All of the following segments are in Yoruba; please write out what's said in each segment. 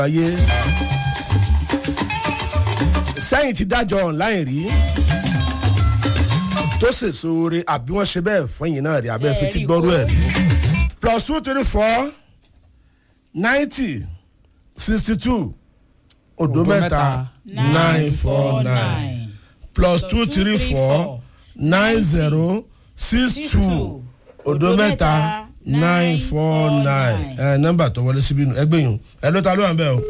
ayé sẹ́yìn ti dájọ́ online rí tó sèso oore àbí wọ́n ṣe bẹ́ẹ̀ fún yìí náà rí abẹ́ fi ti gbọ́rú ẹ̀ rí plus two three four ninety sixty two odo mẹ́ta nine four nine plus two three four nine zero six two odo mẹ́ta nine four nine ẹ nọ́mbà tó wọlé síbí nù ẹgbẹ́ yìí ẹ ló ta ló wà ń bẹ̀ o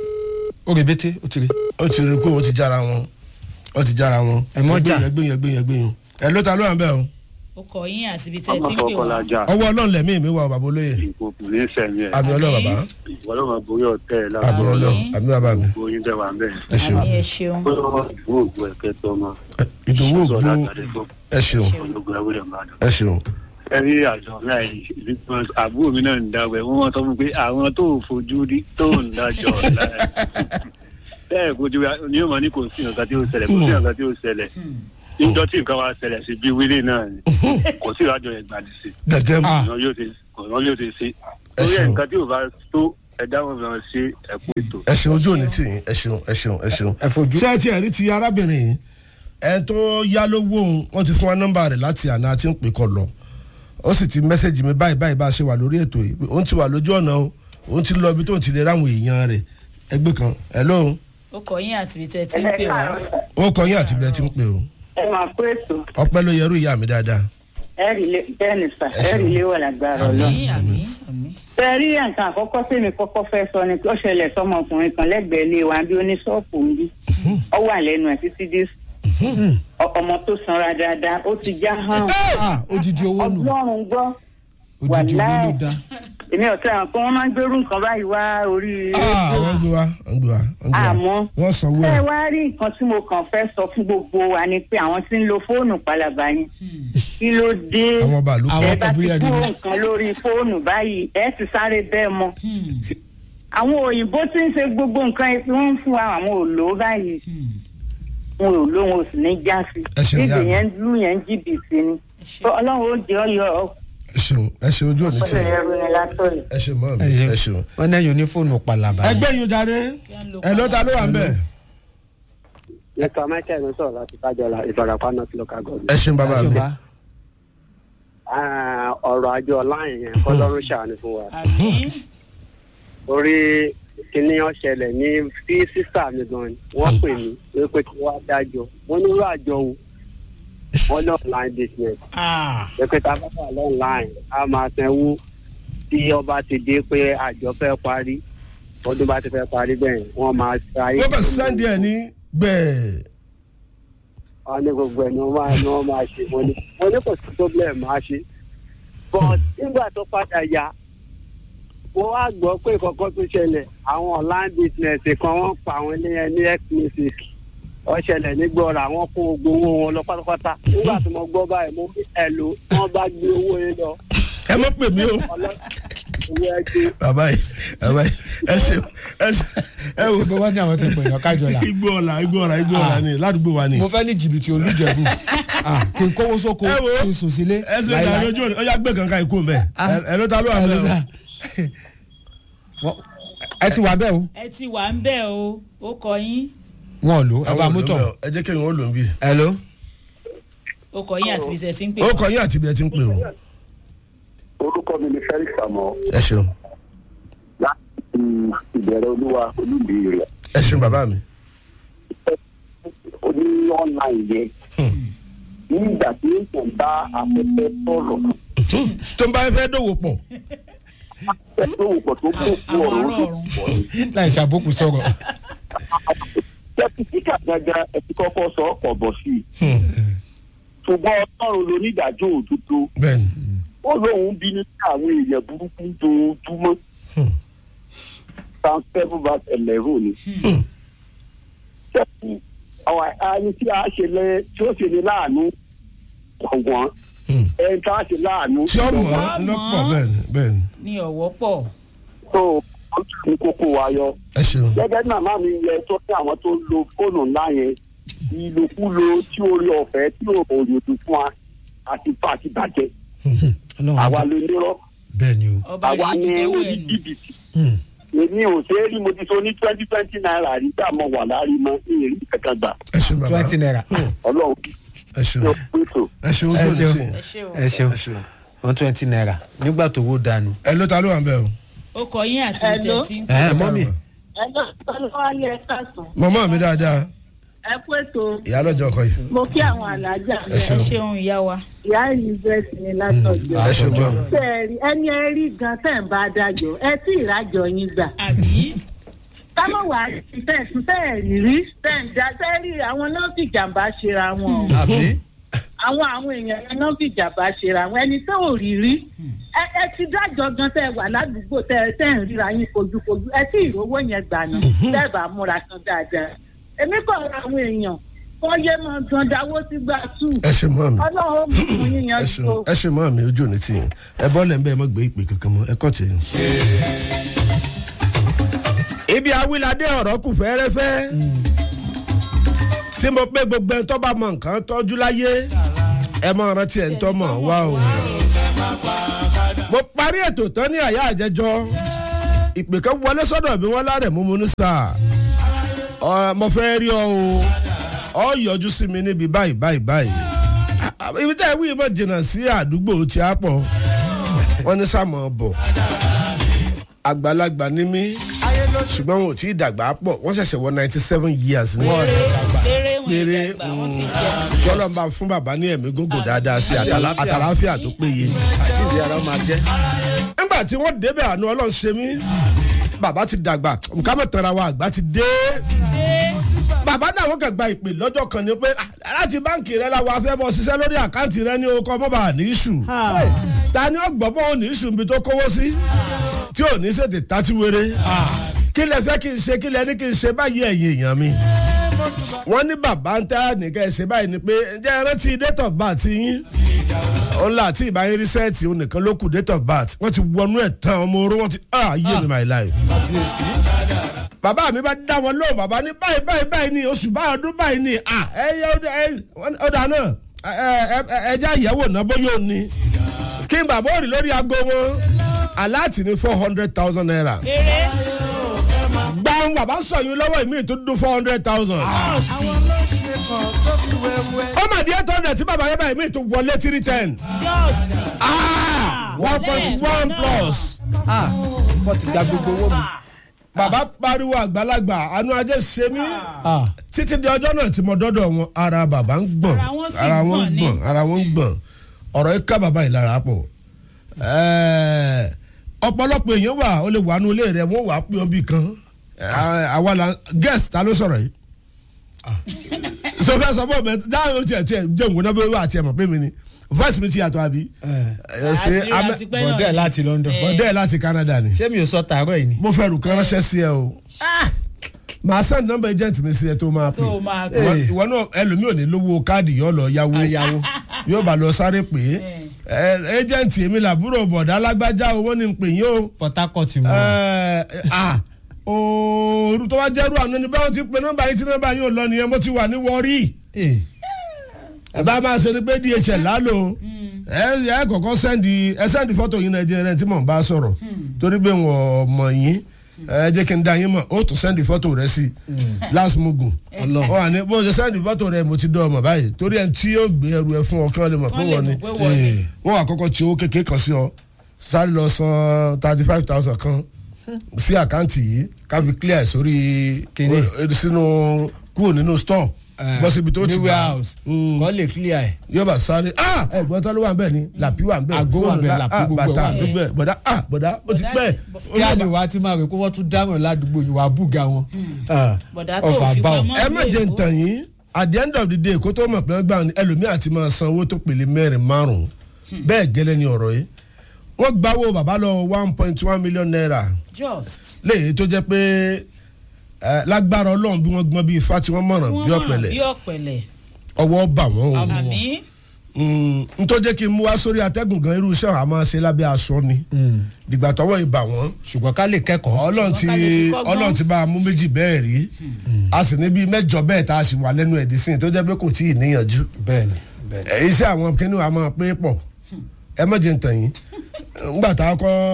ó rè bété ó ti rè. ó ti rí i pé ó ti jára wọn ó ti jára wọn Ẹ mọ́ jà. ẹgbẹ́ yìí ẹgbẹ́ yìí ẹgbẹ́ yìí ẹ ló ta ló wà ń bẹ̀ o ó kọ yín àsìbí tẹ́ ọmọ tí ń pè wá. fọkànlájà ọwọ́ ọlọ́run lẹ̀mí mi wà o bàbá olóye ìkó kò ní sẹ̀mí ẹ̀ àmì ọlọ́run bàbá ìwọ ló máa borí ọ̀tẹ́ ẹ̀ lára àmì ọlọ́run àmì bàbá mi gbogbo yín tẹ̀ wá ń bẹ̀. ẹ ṣeun àmì ẹ ṣeun. ó lọ́wọ́ ìwọ ògbó ẹ̀kẹ́ tó ọmọ ìdòwò ògbó sọ̀rọ̀ àtàdé tó ẹ ṣeun ológun ẹwúrẹ́ ìbàdàn. ẹ ṣeun ẹ rí àjọ náà yìí àbúrò mi náà ń dáwọ́ ẹ̀ wọ́n mọ̀ sọ fún mi pé àwọn tó fojú rí tó ń dájọ́ láì bẹ́ẹ̀ kojú ni yóò máa ní kò sí nǹkan tí ó ṣẹlẹ̀ kò sí nǹkan tí ó ṣẹlẹ̀ níjọ́ tí nǹkan wa ṣẹlẹ̀ sí bí wílé náà ni kò sí ìrájọ ìgbàdì sí gẹ́gẹ́ mu Ah. ọ̀nà yóò ti ọ̀nà yóò ti ṣe Ẹ torí ẹ̀ ṣeun. nǹkan tí ò bá tó ẹ̀dá wọn fi hàn ṣe ẹ̀kú ètò. ẹ ṣeun ojú òní tì yín ẹ ṣeun ẹ ṣeun ẹ ṣeun. ẹ fojú. ṣé ẹ ti ẹ̀rí ti arábìnrin yìí ẹ tó yá lówó òun wọ́n ti fún wa nọ́mbà rẹ̀ láti àná àti ń pè kọ lọ ó sì ti mẹ́sẹ̀gì mi báyìí báyìí bá a ṣe wà lórí ètò yìí pé òun ti wà lójú ọ̀nà o òun ti lọ ibi tó ti lè ráwọn èèyàn rẹ̀ ẹgbẹ́ kan hello ó kọ yín àsìbí tẹ́ tí ń pè wá. ó kọ yín àti bẹ́ẹ̀ ti ń pè o ẹ máa kó ètò ọpẹ́ ló yẹrù ìyá mi dáadáa ẹrì lé bẹ́ẹ̀ ni sà ẹrì lé wà lágbára ọlọ. àmì àmì àmì. bẹ́ẹ̀ rí nǹkan àkọ́kọ́ tèmi kọ́kọ́ fẹ́ sọ ni pé ó ṣẹlẹ̀ sọmọkùnrin kan lẹ́gbẹ̀ẹ́ ilé wa bí oníṣọ́ọ̀pù ń bí ọ wà lẹ́nu ẹ̀ títí dé ọmọ tó sanra dáadáa ó ti já hàn ah odidi owó nù ọlọ́run gbọ́ odidi owó ló wàláì. dá. èmi ọ̀tá àwọn kan wọ́n máa ń gbérú nǹkan báyìí wá orí ah wọ́n gbé wa wọ́n gbé wa wọ́n gbé wa Àmọ́. wọ́n sanwó ẹ ẹ̀ wá rí nǹkan tí mo kàn fẹ́ sọ fún gbogbo wa ni pé àwọn tí ń lo fóònù palaba yẹn kí ló dé àwọn bàálù Àwọn ẹ bá ti ọkọ̀ bóyá kúrò gidi. nǹkan lórí fóònù báyìí ẹ ti sáré bẹ́ẹ̀ mọ́ àwọn òyìnbó tí ń ṣe gbogbo nǹkan ẹ fi wọ́n ń fún wa àwọn ò lò ó báyìí wọn ò lò wọn ò sì ní já sí Ẹ ṣeun, níbi ìyá mi. yẹn lù yẹn jìbìtì ni ẹ ṣeun. Tó ọlọ́run ó jẹ́ ọyọ ẹ ṣeun ẹ ṣeun ojú òní tì ọ̀pọ̀lọpọ̀ yín ẹ̀rọ ni látọ̀lẹ̀. ẹ ṣeun mọ́ mi ẹ ṣeun. wọn náà yóò ní fóònù palaba. ẹgbẹ́ yín jáde ẹ ló ta ló wà ń bẹ̀. mr michael ló sọ̀rọ̀ láti kájọlá ìfarapa north local government. ẹ ṣeun bàbá mi. Ah, ọ̀rọ̀ àjọ láàyè yẹn kọ́lọ́run ṣàánú fún wa. àmì orí kíní ọ̀ṣẹlẹ̀ ní sí sísà mi gan ni wọ́n pè mí wípé kí wọ́n dájọ́ mo ní irú àjọ wo wọ́n ní online business ah wípé tá a bá wà online a máa sanwó tí ọba ti dé pé àjọ fẹ́ parí ọdún bá ti fẹ́ parí bẹ́ẹ̀ wọ́n máa ṣayé. wọ́n bẹ̀ sẹ́ndì ẹ̀ ní gbẹ̀ẹ́. wọ́n ní gbogbo ẹ̀ ni wọ́n máa ni wọ́n máa ṣe mo ní mo ní kò sí problem máa ṣe but nígbà tó padà yá mo wá gbọ́ pé kọ́kọ́ tó ṣẹlẹ̀ àwọn online business kan wọ́n pa àwọn eléyẹn ní x music ó ṣẹlẹ̀ nígbọ́ra àwọn kó gbogbo owó wọn lọ pátápátá nígbà tí mo gbọ́ báyìí mo ní ẹ̀lò wọ́n bá gbé owó yẹn lọ ẹ mọ̀ pè mí o. ọlọ́ owó ẹgbẹ́ bàbá yìí bàbá yìí ẹ ṣe ẹ ṣe ẹ wò. gbogbo wọn ní àwọn ti pè yàn kájọlá. igbó ọ̀la igbó ọ̀la igbó ọ̀la ni ládùúgbò wa ni. mo fẹ́ ní jìbìtì olùjẹ̀bù Ah, kí n kówó sóko Ẹ wo. kí n sùn sílé. ẹ ṣe ìdá lójú òní ọjà gbé kankan ikú mbẹ ẹ ló ta ló wà Ẹ ló bẹ sà. Wọ́n- ẹ ti wà bẹ́ẹ̀ o ẹ ti wà ń bẹ̀ o ó kọ yín wọn ò lò o. ẹ bá mọ́tò. ẹ jẹ́ kéwọn ó lò ń bí. ẹ ló. ó kọ yín àsìbí tẹ́ tí ń pè ó wá. kọ yín àti ibi ẹ ti ń pè o. orúkọ mi ni felix amọ ẹ ṣeun láti ìbẹ̀rẹ̀ olúwa olúbi rẹ̀ ẹ ṣeun bàbá mi. oní online yẹn nígbà tí èèyàn bá afẹ́fẹ́ sọ̀rọ̀ tó ń bá fẹ́ dòwò pọ̀ ẹgbẹ́ òpò tó kó fún àwọn ọ̀rọ̀ ará ojú ọ̀run láì ṣàbùkù sọ̀rọ̀. tẹkitíkà gangan ẹ ti kọ́kọ́ sọ ọkọ̀ bọ̀ sí i ṣùgbọ́n ọlọ́run lónídàájọ́ òdodo bẹ́ẹ̀ni. ó lóun bínú sí àwọn èèyàn burúkú dojúmọ́ psalm seven verse eleven ni. sẹ́yìn àwọn àyè tí a ṣe lẹ tí ó ṣe ní láàánú ọ̀wọ́n ẹni tí a ṣe láàánú. tí ó mọ̀ Ọmọ. ọ́ lọ́pọ̀ bẹ́ẹ̀ni bẹ́ẹ̀ni. ní ọ̀wọ́ pọ̀ tó ó tún ní kókó wa yọ. ẹ ṣeun. gẹ́gẹ́ bí màmá mi yẹ tó ní àwọn tó ń lo fóònù ńlá yẹn ìlòkulò tí orí ọ̀fẹ́ tí òòyò tó fún wa àti bá àti bàjẹ́ ọlọ́run àwa àjọ ló nírọ́ bẹ́ẹ̀ ni o. ọba àwa yìí ní ti dẹ́wọ́ orí ẹ̀ nù jìbìtì Hmm. èmi ò ṣe é rí mo ti so ní twenty twenty naira rí gbà mọ wà láàrin mọ ìrírí kankan gbà ẹ ṣeun bàbá twenty naira ọlọ́run ẹ ṣeun yóò pèsè. ẹ ṣeun Ẹ ojú ṣeun. òní ẹ ṣe o ẹ ṣeun ẹ ṣeun. one twenty naira nígbà tó wó dànù. ẹ ló ta ló wà ń bẹ o. ó kọ yín àti Hello? ìtẹ̀ tí ń ẹ mọ́mì ẹ lọ sọ́lá ní ẹ káàsán mọ̀mọ́ mi dáadáa ẹ kú ètò ìyá lọ́jọ́ ọkọ yìí. mo kí àwọn alájà ẹ ẹ ṣeun ṣeun ìyá wa ìyá elizabeth ní látọjọ ẹ ṣeun jọ. tẹẹrí ẹni ẹ rí gan tẹ̀ ń bá dájọ́ ẹ tí ìrájọ yín gbà àbí kámọ̀ wá sí tẹ̀sùn tẹ̀ẹ̀rí rí tẹ̀ǹdà tẹ́rí àwọn náà fi jàǹbá ṣera wọn o àbí àwọn àwọn èèyàn yẹn náà fi jàǹbá ṣera wọn ẹni tó ò rí rí ẹ ẹ ti dájọ́ gan tẹ́ ẹ wà ládùúgbò tẹ́ ẹ tẹ́ ẹ ń ríra yín fojúfojú ẹ tí ìrówó yẹn gbà náà tẹ́ ẹ bá múra kan dáadáa èmi kọ̀ ra àwọn èèyàn kọ́ yé mọ́ gan dáwó sí gbà tù ẹ ṣe mọ́ mi ọlọ́run ó mú fún yín ẹ yan ṣeun tó. ẹ ṣe mọ́ mi ojú òní tì yín ẹ bọ́ lẹ́ ń bẹ́ ẹ mọ́ gbé ìpè kankan mọ́ ẹ kọ́ tì yín. ibi awilade ọ̀rọ̀ kù fẹ́rẹ́fẹ́ tí mo pé gbogbo ẹni tó bá mọ nǹkan tọ́jú láyé ẹ mọ rántí ẹ̀ ń tọ́ mọ̀ wá o. mo parí ètò tán ní àyà àjẹjọ ìpè kan wọlé sọ́dọ̀ mi wọ́n lárẹ̀ mú mu ní sáà Ọ, mo fẹ́ rí ọ o ọ yọjú sí mi níbi báyìí báyìí báyìí Ah, ah, ibi tá ẹ wí mọ̀ jìnnà sí àdúgbò tí a pọ̀ wọ́n ní sàmọ̀ bọ̀ àgbàlagbà ní mí ṣùgbọ́n wọn ò tí ì dàgbà pọ̀ wọ́n ṣẹ̀ṣẹ̀ wọ ninety seven years ní péré wọn péré ìdàgbà wọn sì jẹ jọlọmọba fún bàbá ní ẹ̀mí gógó dáadáa sí àtàlà- àtàlàáfíà tó péye àjíǹde ara máa jẹ́. nígbà tí wọ́n débẹ̀ àánú ọlọ́run ṣe mí bàbá ti dàgbà nǹkan mọ̀ tẹ̀ra wa àgbà ti dé bàbá náà wọ́n kàn gba ìpè lọ́jọ́ kan ni pé "Ah, láti báǹkì rẹ la wàá fẹ́ bọ́ ṣiṣẹ́ lórí àkáǹtì rẹ ní okọ̀ mọ́ba ní ìṣù ta ni ó gbọ́ bọ́ ò ní ìṣù níbi tó kówó sí tí ò ní ṣètè tàti wéré kí lẹ fẹ́ kí n ṣe kí lẹ ní kí n ṣe báyìí ẹ̀yin èèyàn mi wọ́n ní bàbá ń tẹ́ nìkan ẹ̀ ṣe báyìí ni pé ǹjẹ́ ẹ rántí date of birth yín òun là tí ìbáyé rísẹ́ẹ̀tì òun nìkan ló kù date of birth wọ́n ti wọnú ẹ̀ tán ọmọ oró wọ́n ti ah yé mi my life. kábíyèsí. bàbá mi bá dá wọn lóhùn bàbá ní báyìí báyìí báyìí ni oṣù báyìí ọdún báyìí ni ah ẹ yẹ ọdà náà ẹjẹ àyẹ̀wò náà bóyá ò ní kí n bàbá òrì lórí aago wọn aláàtì ní four hundred thousand naira péré gbàǹ bàbá sọ̀yún lọ́wọ́ ìmí tó dún four hundred thousand. ó mà di eight hundred tí bàbá yẹn báyìí ìmí tó wọlé three ten. just ah one point one plus. ah wọ́n ti gba gbogbo owó mi. bàbá pariwo àgbàlagbà àánú ajé ṣe mí ah títí di ọjọ́ náà tí mo dọ́dọ̀ wọn ara bàbá ń gbọ̀n Ara wọn sì ara wọn ń gbọ̀n ni. gbọ̀n ara wọn ń gbọ̀n ọ̀rọ̀ yìí ká bàbá yìí lára pọ̀ Ẹ́ẹ̀, ọ̀pọ̀lọpọ̀ èèyàn wà ó lè wà nù ilé rẹ̀ wọ́n wà á pè ọ́ bí kan Ẹ́, àwa la guest ta ló sọ̀rọ̀ yìí sọ fẹ́ sọ bọ́ bẹ́ẹ̀ dáhùn tiẹ̀ tiẹ̀ jẹ́ òun náà bẹ́ẹ̀ wà tiẹ̀ mọ̀ pé mi ni voice mi ti yàtọ̀ àbí ẹ̀ ṣe àti amẹ́ àti pẹ́ náà bọ̀dẹ́ ni. láti London. bọ̀dẹ́ láti Canada ni ṣé mi ò sọ tààrọ̀ yìí ni. mo fẹ́ rù kán ránṣẹ́ sí ẹ o màá send number agent mi sí ẹ tó máa pè tó o máa Eh. gbọ́. ìwọ náà ẹlòmíì ò ní lówó káàdì yóò lọ yáwó ayáwó. yóò bá lọ sáré pé ẹ agent èmi làbúrò bọ̀dá alágbájá owó ni ń pè yín o Port Harcourt mu. ẹ ah ooru tó wá jẹ́rú àná ni báwọn ti pe nọ́mbà yín tí nọ́mbà yín ò lọ nìyẹn mo ti wà ní wọ́rí Eh, ẹ bá máa ṣe ni pé DHL lálò ẹ ẹ kọ̀kọ́ sẹ́ndì ẹ sẹ́ndì fọ́tò yín náà jẹ́ ẹ tí mò ń bá sọ̀rọ̀ torí pé wọ́n mọ̀ yín ẹ jẹ́ kí n da yín mọ̀ ó tún sẹ́ndì fọ́tò rẹ sí last mugun Ọlọ́run. ó wà ní bó ṣe sẹ́ndì fọ́tò rẹ mo ti dán ọmọ báyìí torí ẹni tí yóò gbé ẹrù ẹ fún ọ kí wọ́n lè mọ̀ pé wọ́n lè wọ́n ni mọ̀ pé wọ́n ni. eh, wọ́n wà kọ́kọ́ tí owó kékeré kan sí ọ sáré lọ san thirty five thousand kan sí àkáǹtì yìí ká fi clear ẹ̀ sórí Kíní. o- sínú kúrò nínú store eh, bọ́ síbi tó ti ní gbà warehouse. Mm. kọ́ lè clear ẹ̀. yóò bá sáré ah ẹ̀gbọ́n tán ló wà nbẹ ni làpí wà nbẹ Àgó wà ńbẹ̀, la- làpí ah, gbogbo ẹ̀ bàtà wà ńbẹ̀. gbogbo ẹ̀ bọ̀dá ah bọ̀dá ó ti Bọ̀dá pẹ́ sì- kí á lè wá tí máa rè kó wọ́n tún dáhùn ládùúgbò yìí wàá bùgà wọn. Ah, bọ̀dá tó ọfà fi bá ọ. pamọ́ ẹ má jẹ́ ntàn yín at the end of the day kó tó mọ̀ pé wọ́n gbà ní ẹlòmíì àti máa san owó tó pèlè mẹ́rin márùn-ún bẹ́ẹ̀ gẹ́lẹ́ ni ọ̀rọ̀ yìí wọ́n gbawó bàbá lọ one point one million naira just léyìí tó jẹ́ pé ẹ, lágbára ọlọ́run bí wọ́n gbọ́n bí ifá tí wọ́n mọ̀ràn bí bí ọ̀pẹ̀lẹ̀ ọ̀pẹ̀lẹ̀ ọwọ́ bà wọ́n o àmì Mm, n tó jẹ́ kí n mú wá sórí atẹ́gùn gan irú iṣẹ́ àwọn a máa ṣe lábẹ́ aṣọ ni dìgbà tọwọ́ ìbà wọ́n ṣùgbọ́n ká lè kẹ́kọ̀ọ́. ọlọ́run ti ká lè fi kọ́gbọ́n. ọlọ́run ti bá a mú méjì bẹ́ẹ̀ rí a sì ní bíi mẹ́jọ bẹ́ẹ̀ tá a sì wà lẹ́nu ẹ̀dín sí i tó jẹ́ pé kò tí ì níyànjú bẹ́ẹ̀ni bẹ́ẹ̀ni. ẹ, iṣẹ́ àwọn kínní wa máa pé pọ̀ ẹ má jẹ́ ń tàn yín ngbà tá a kọ́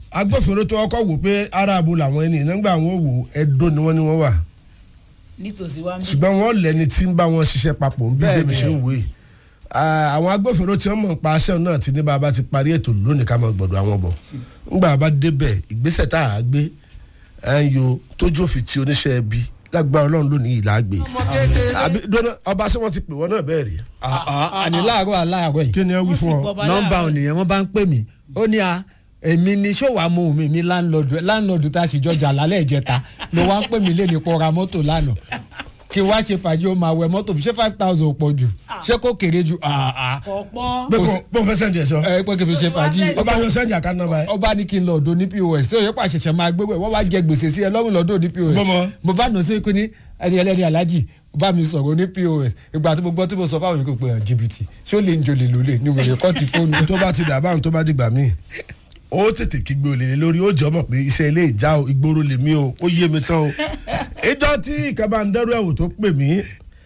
agbófinró tó kọ́kọ́ wò pé aráàbò làwọn ẹni nígbà wọn wò ẹ̀dọ́ ni wọ́n ní wọ́n wà nítòsí wa ń bí. ṣùgbọ́n wọ́n lẹ́ni tí ń bá wọn ṣiṣẹ́ papọ̀ ń bí Bẹ́ẹ̀ni. bẹ́ẹ̀ ṣe ń wò yìí Ah, àwọn agbófinró tí wọ́n mọ̀ nípa aṣẹ́ náà ti ní bàbá ti parí ètò lónìí ká máa gbọ̀dọ̀ àwọn bọ̀ ńgbà bá débẹ̀ ìgbésẹ̀ tá a gbé ẹ̀ ń yo tójú òfin ti oníṣẹ́ ẹbí lágbára ọlọ́run lónìí yìí láàgbé àbí dọ́nà ọba ṣé wọ́n ti pè wọ́n náà bẹ́ẹ̀ rí àní láàárọ̀ aláàárọ̀ yìí kí ni ẹ wí Wọ́n sì fún ọ gbọ́ bá nọ́mbà láàárọ̀. ònìyàn wọ́n bá ń pè mí ó ní a èmi ni ṣòwò amóhùn mi mi láńlọ́ọ̀dù láńlọ́ọ̀dù tá a sì jọjà lálẹ́ ìjẹta ló wá ń pè mí lé ní pọ̀ ra mọ́tò lánàá kí wá ṣe fàájì ó máa wẹ mọ́tò ṣé five thousand pọ̀ jù ṣé kò kéré jù àà kọ̀ọ̀pọ̀ pé kò pé kò fẹ́ sẹ́ǹdì ẹ̀ sọ ẹ pé kí n fi ṣe fàájì ọba yóò sẹ́ǹdì àká nọ́mbà ẹ̀ ọba ní kí n lọ ọ̀dọ̀ ní pos tí òye pàṣẹṣẹ máa gbégbé wọ́n wá jẹ gbèsè sí ẹ lọ́rùn lọ́dọ̀ ní pos Bọ́mọ. mo bá nà sí pé ní ẹni ẹlẹ́ni alájì bá mi sọ̀rọ̀ ní pos ìgbà tí mo gbọ́ tí mo sọ fáwọn yòókù pé hàn jìbìtì ṣé ó lè ń jolè lólè ní wèrè kọ́ ti fóònù. tó bá ti dà báwọn tó bá dìgbà míì ó tètè kígbe olè lé lórí ó jọ mọ̀ pé iṣẹ́ ilé ìjà o ìgboro lèmi o ó yé mi tán o ìjọ tí ìkàbá ń dẹ́rù ẹ̀wò tó pè mí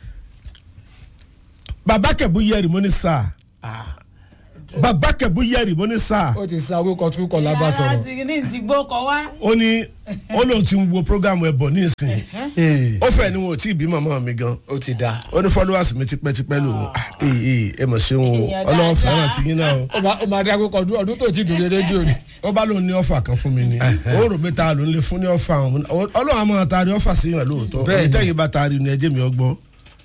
bàbá kẹ̀bú yẹrì mo ní sáà bàbá kẹ̀bú yẹrì mo ní sáà ó ti sa orúkọ tún kọ lábá sọ̀rọ̀. àti ní ti gbó kọ wá. ó ní ó lóun ti ń wo programu ẹ̀bọ̀ ní ìsìn Ee, ó fẹ́ ni wọn ò tí ì bí màmá mi gan ó ti da. ó ní followers mi tipẹ́tipẹ́ lòun Ah, ee ee ẹ mọ̀ ṣeun o Èèyàn ọlọ́run fẹ́ràn dáadáa. ti yín náà o ó máa ó máa dá orúkọ ọdún ọdún tó ti dùn ní rédíò ni. ó bá lóun ní ọfà kan fún mi ni ó rò pé ta ló ń lè fún ní ọfà ọ̀hún ọlọ́run àmọ́ taari ọfà sí yàn lóòótọ́ Bẹ́ẹ̀ni. ẹni tẹ́yìn bá taari ni ẹjẹ́ mi ọgbọ́n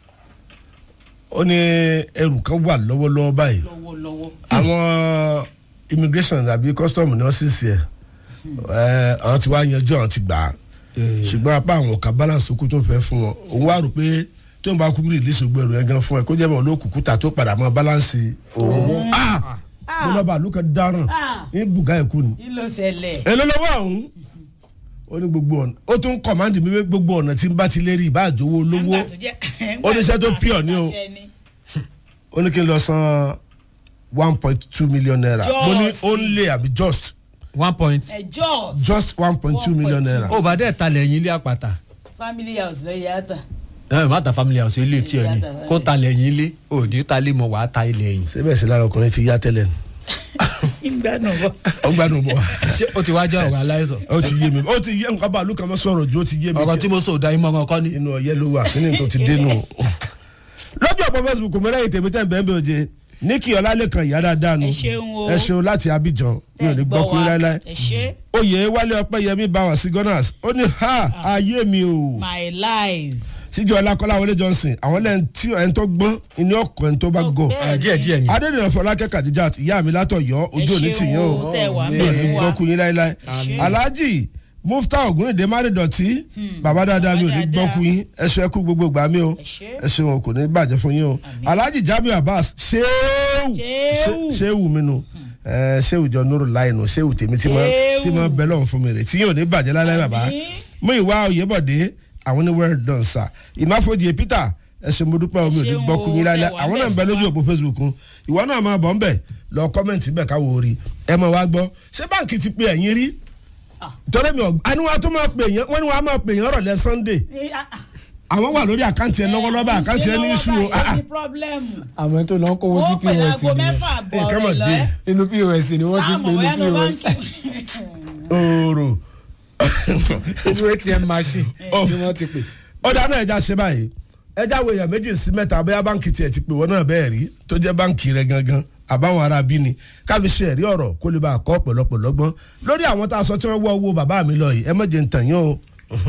ó ní ẹrù kan wà lọ́wọ́lọ́wọ́ báyìí lọ́wọ́lọ́wọ́. àwọn immigration àbí custom ní ọ́sísì ẹ̀ ẹ̀ àwọn ti wá yanjú àwọn ti gbà á ṣùgbọ́n apá àwọn ọ̀ka balance okú tó ń fẹ́ fún wọn òun wá rò pé tó ń bá kúkú release gbogbo ẹrù yẹn gan fún ẹ kó jẹ́ bọ̀ olókùkú ta tó padà mọ́ balance òun mo lọ́ba àlùkò dáràn Ah. ní bùgá ẹ̀kú ni kí ló ṣẹlẹ̀. èló lọ́wọ́ ọ̀hún ó ní gbogbo ọ̀nà ó tún kọ̀mándì mi pé gbogbo ọ̀nà tí n bá ti lè rí ìbá àjòwò olówó Nígbà tó jẹ́- oníṣẹ́ tó pure ni o. Àṣẹ ni. ó ní kí n lọ san one point two million naira mo ní Just. only àbí just one point. ẹjọ́ just one point two million naira ó bá dẹ̀ talẹ̀ yín ilé àpàtà. family house ló yà á tà. ẹ má ta family house ilé tí ẹ ní Ìyá ta- kó talẹ̀ yín ilé òní talẹ̀ mọ̀ wàá ta ilẹ̀ yín. síbẹ̀ sí lára ọkùnrin ti yá tẹ́lẹ̀ ni ìgbàanù bọ̀. ó gbádùn bọ̀ ṣé ó ti wá jẹ́ ọ̀rọ̀ aláìsàn. ó ti yé mi ó ti yé nǹkan bá àlùkò sọ̀rọ̀ ju ó ti yé mi ọ̀rọ̀ tí mo sọ òdà ìmọ̀ràn kọ́ ni. inú ọ̀yẹ́ ló wà kí ni tó ti dénú. lọ́jọ́ ọ̀pọ̀ facebook mi lẹ́yìn tèmi tẹ́ bẹ́ẹ̀ bẹ́ẹ̀ oje ní kí ọlálẹ́kan ìyá dáadáa nu Ẹ ṣeun o. ẹ ṣeun láti abidjan mi ò ní gbọ́ kú láéláé ẹ ṣe oyè wálé ọpẹ́yẹmí bá wà sí gunners ó ní ha ayé mi o my life. síjọ ọlákọ́lá wọlé johnson àwọn lẹ́yìn tí ẹni tó gbọ́n ìní ọkọ̀ ẹni tó bá gọ̀ Bẹ́ẹ̀ ẹ díẹ̀ díẹ̀ ni. adédèyàn fọlákẹ́ kadijat ìyá mi látọ̀yọ́ ojú òní tì yín o tẹ̀ wá mi mẹ́ ò ní fún wa. gbọ́ kú yín láéláé Àmín. alhaji mufta ogunrinde márìndọ̀tí bàbá dáadáa mi ò ní gbọ́ kú yín ẹ ṣe kú gbogbo gbà mí o Ẹ ṣé. ẹ ṣe wọn kò ní bàjẹ́ fún yín o alhaji jamiu abbas ṣéwù Ṣéwù. ṣéwù mi nu ẹ ṣéwù jọ nuru láìnù ṣéwù tèmi tí mo Ṣéwù. tí mo bẹ lọ́hùn fún mi rè tí yóò ní bàjẹ́ láéláé bàbá Àmín. mú ìwà òyìnbọ̀dé àwọn ní well done sir ìmáfojì peter ẹ ṣe mo dúpẹ́ omi ò ní ṣeun gbọ́ kú yín o, láéláé ẹ wà àwọn náà ń bẹ bẹ́ẹ̀ lójú fún òpó facebook un ìwọ náà máa bọ̀ ń bẹ̀ lọ kọ́mẹ̀ntì bẹ̀ káwọ́ orí ẹ mọ̀ wá gbọ́ ṣé báǹkì ti pe ẹ̀yìn rí torí mi ò àníwá tó máa pè yẹn wọ́n ní wọ́n á máa pè yẹn rọ̀lẹ́ sunday àwọn wà lórí àkáǹtì ẹ lọ́wọ́lọ́wọ́ àkáǹtì ẹ ní iṣu o ah, ah. ní pọ́blẹ́mù. àwọn tó lọ ń kówó sí ó pè pos láago nìyẹn mẹ́fà bọ̀ nǹkan mọ̀ rẹ̀ dé. lọ́ẹ́. inú pos ni wọ́n ti Táàmù pè ẹnu ní pos báńkì. oòrò inú atm machine Oh. ni wọ́n ti pè. ọ̀dà náà ẹja ṣe báyìí ẹja wo èèyàn méjì sí mẹ́ta bóyá báǹkì tiẹ̀ ti pè wọ́n náà bẹ́ẹ̀ rí tó jẹ́ báǹkì rẹ̀ gangan àbáwọn ará bí ni káfi ṣe ẹ̀rí ọ̀rọ̀ kó lè bá a kọ́ pọ̀lọpọ̀ lọ́gbọ́n lórí àwọn tá a sọ tí wọ́n wọ́ owó bàbá mi lọ yìí ẹ mọ̀jẹ̀ ń tàn yín o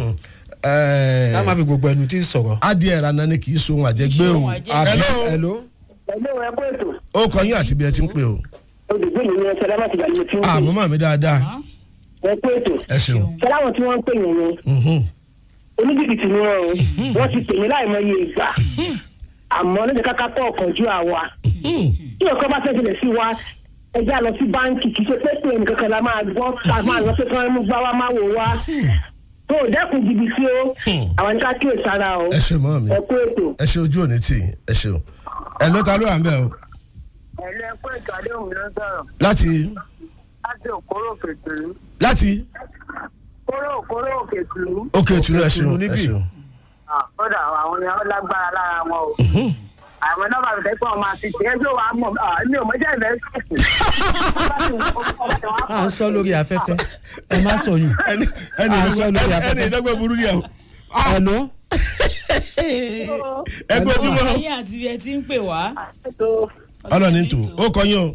Ẹ̀ẹ́, ká má fi gbogbo ẹnu tí ń sọ̀rọ̀. adìẹ ìrànà ni kì í so ohun àjẹgbé Kì í o ṣe ohun àjẹgbé. Hello? hello. ẹ̀lẹ́ ẹ̀ kó ètò ó kọ yín àti bí ẹ ti ń pè o olùgbé mi ní ẹsẹ̀ láti gbà ní tí ó àmọ́ màmí dáadáa ẹ̀ kó ètò ẹ ṣeun sẹ́láwọ̀n tí wọ́n ń pè yẹn yẹn Mhm. oníjìbìtì ni wọn o wọ́n ti pè mí láìmọye ìgbà àmọ́ lóde káká tó ọkàn ju àwa tí ọkọ bá fẹ́ tilẹ̀ sí wa ẹja lọ sí báńkì kì í ṣe pé pé nǹkan kan la máa gbọ́ ká máa lọ sí kí wọ́n mú gbá wa máa wò wá tó o dẹ́kun jìbìtì o àwọn ní ká kíyè sára o ẹ ṣe mọ́ mi ẹ kó ètò. ẹ ṣe ojú òní tì í, ẹ ṣeun ẹ ló ta ló wà ń bẹ̀ o ẹ̀lẹ́ kó ètò àdéhùn ló ń sọ̀rọ̀ láti láti òkúrò òkètùrú láti kóró òkúrò òkètùrú òkè ìtúrú ẹ ṣeun ẹ níbí. ṣeun kódà àwọn yẹn ó lágbára lára wọn o àwọn nọ́mbà mi fẹ́ pé ọmọ àti tiẹ̀ tó wàá mọ̀ mi ò mọ̀jẹ́ ìfẹ́ sọ̀tù. à ń sọ lórí afẹ́fẹ́ ẹ má sọ yùn ẹni ẹni À ń sọ lórí ẹni afẹ́fẹ́. ìdọ́gba burú ni àwọn. ẹ̀ló ẹgbẹ́ ojúmọ́ ẹ̀yin àti ibi ẹ ti ń pè wá. ọlọ́ni tó ó kọyún o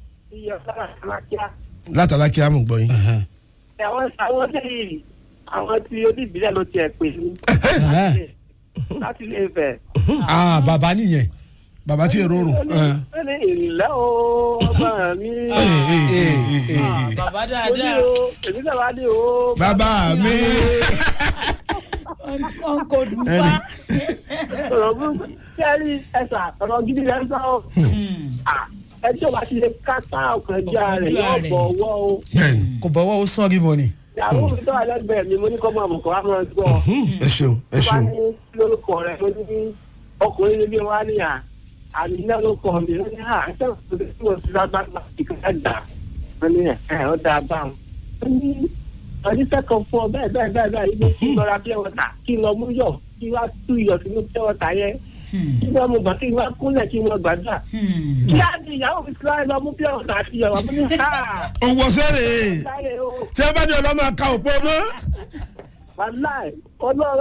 látara kí á mú gbọ́ yín. àwọn àwọn tí àwọn tí oníbílẹ̀ ló tiẹ̀ pè mí láti ilé Ifẹ̀. ah bàbá nìyẹn bàbá tí èrò rò. ó ní ìrìnlẹ̀ o ọgbà mi. Ah, bàbá mo ní dáadáa o èmi náà wá ní o. bàbá mi. ọ̀nkò dùnfà. ọ̀rọ̀ burúkú kẹ́rì ẹ̀sà ọ̀rọ̀ gidi rẹ̀ ń sọ ọ́. ẹ tí o bá ti lè kápá ọkàn já rẹ̀ yóò bọ̀ ọwọ́ o. bẹ́ẹ̀ni kò bọ̀wọ́ ó sọ́ọ́rì mọ́ ni. ìyàwó mi tó wà lẹ́gbẹ̀ẹ́ mi mo ní kọ́ máa mọ̀ kọ́ wá máa gbọ́. ẹ ṣeun ẹ tó bá ṣeun. ní lórúkọ rẹ̀ mo ní ọkùnrin níbi wá ní à àmì náà ló kọ́ mi lóní à ń sẹ́wọ̀n tó tí mo ti lágbàgbà ìkànnì gbà wọ́n ní ẹ̀ ó dáa báwọn. ó ní ọdún sẹ́kọ̀ọ́ fún ọ bẹ́ẹ̀ bẹ́ẹ̀ bẹ́ẹ̀ bẹ́ẹ̀ ibi kí n lọ ra pure water kí n lọ mú yọ̀ kí n wá tú iyọ̀ sínú pure water yẹn kí n wá mú bàtí kí n wá kúnlẹ̀ kí n wá gbàdúrà. kí á di ìyàwó mi síláì lọ mú pure water àti iyọ̀ wá mú ní ha owó sẹ́rẹ̀ láyé o tí ẹ bá dé ọlọ́mọ ká òpó mọ́. wàláì ọlọ́run